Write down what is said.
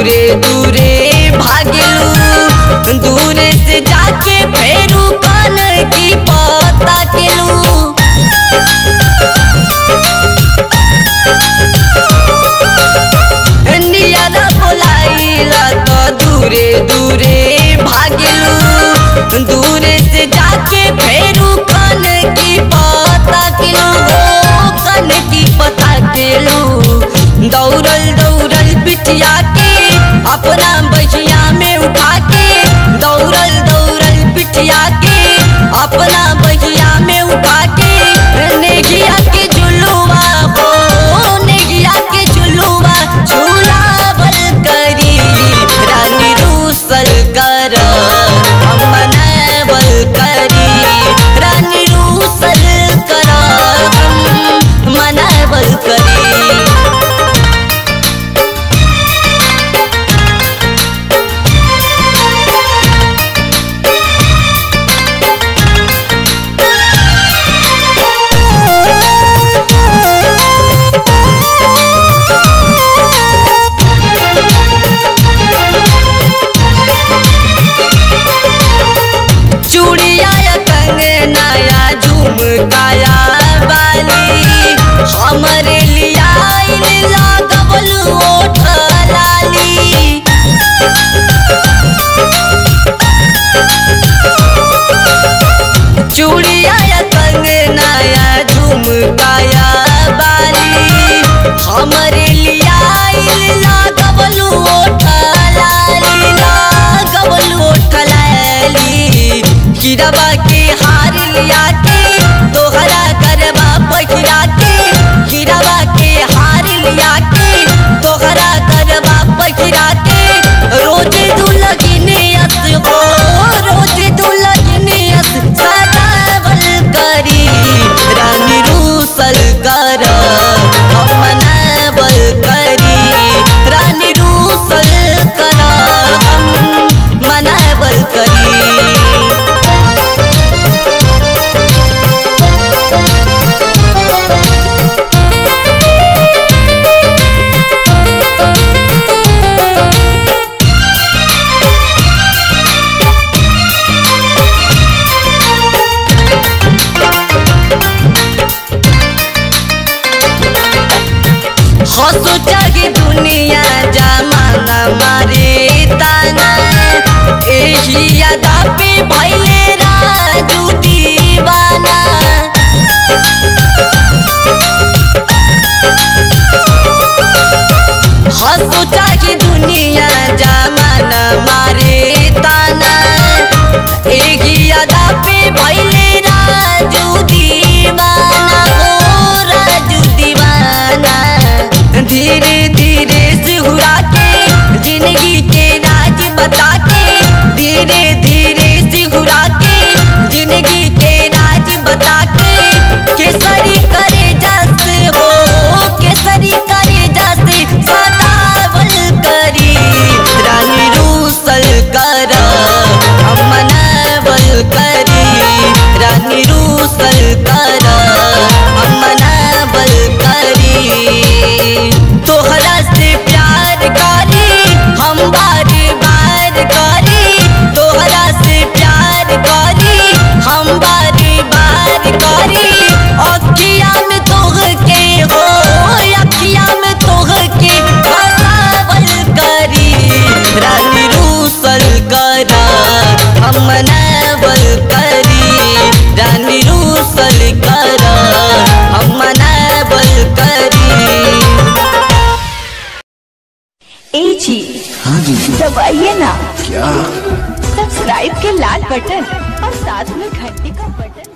दूरे दूरे भागलू दूरे से जाके फेरू कान की पता केलू नियारा बोलाइला तो दूरे दूरे भागलू दूरे से जाके फेरू कान की पता केलू हो कान की पता केलू दौड़ल दौड़ल बिटिया के अपना बहिया में उठा के दौड़ल दौड़ल बिटिया के अपना बहिया में उठा के नेगिया के झुलुआ हो नेगिया के झुलुआ झूलावल करी रानी रूसल कर हम मनावल करी रानी रूसल कर हम मनावल करी चूड़िया या कंगना या झुमकाया बाली हमरे लिया लागल ओठ लाली चूड़िया या कंगना या झुमकाया बाली हमरे लिया लागल ओठ लाली लागल ओठ लाली हीराबा के हार लिया के तोहरा करबा पहिरा के हीराबा के हार लिया के तोहरा करबा पहिरा के रोज दुलगिने अस हो रोज दुलगिने अस सदावल करी रानी रूसल कर हम मनावल करी रानी रूसल कर हम मनावल करी हंसो जागे दुनिया जमाना मारे ताना एही यादा पे भैले राजू दीवाना हंसो जागे दुनिया जमाना मारे ताना एही यादा पे भैले राजू दीवाना हो राजू दीवाना धीरे धीरे सिहुरा के जिंदगी के राज बता के धीरे धीरे सिहुरा के जिंदगी के राज बता के केसरी करे जस हो केसरी करे जस सदावल करी रानी रूसल कर हम मनावल करी रानी रूसल कर हम मनावल करी तोहरा से प्यार करी हम बार बार करी तोहरा से प्यार करी हम बार बार करी अखिया में तोह के हो अखिया में तोह के फसावल करी रानी रूसल कर हम मनावल करी रानी रूसल कर हम मनावल करी ए जी हाँ जी दबाइए ना क्या सब्सक्राइब के लाल बटन और साथ में घंटी का बटन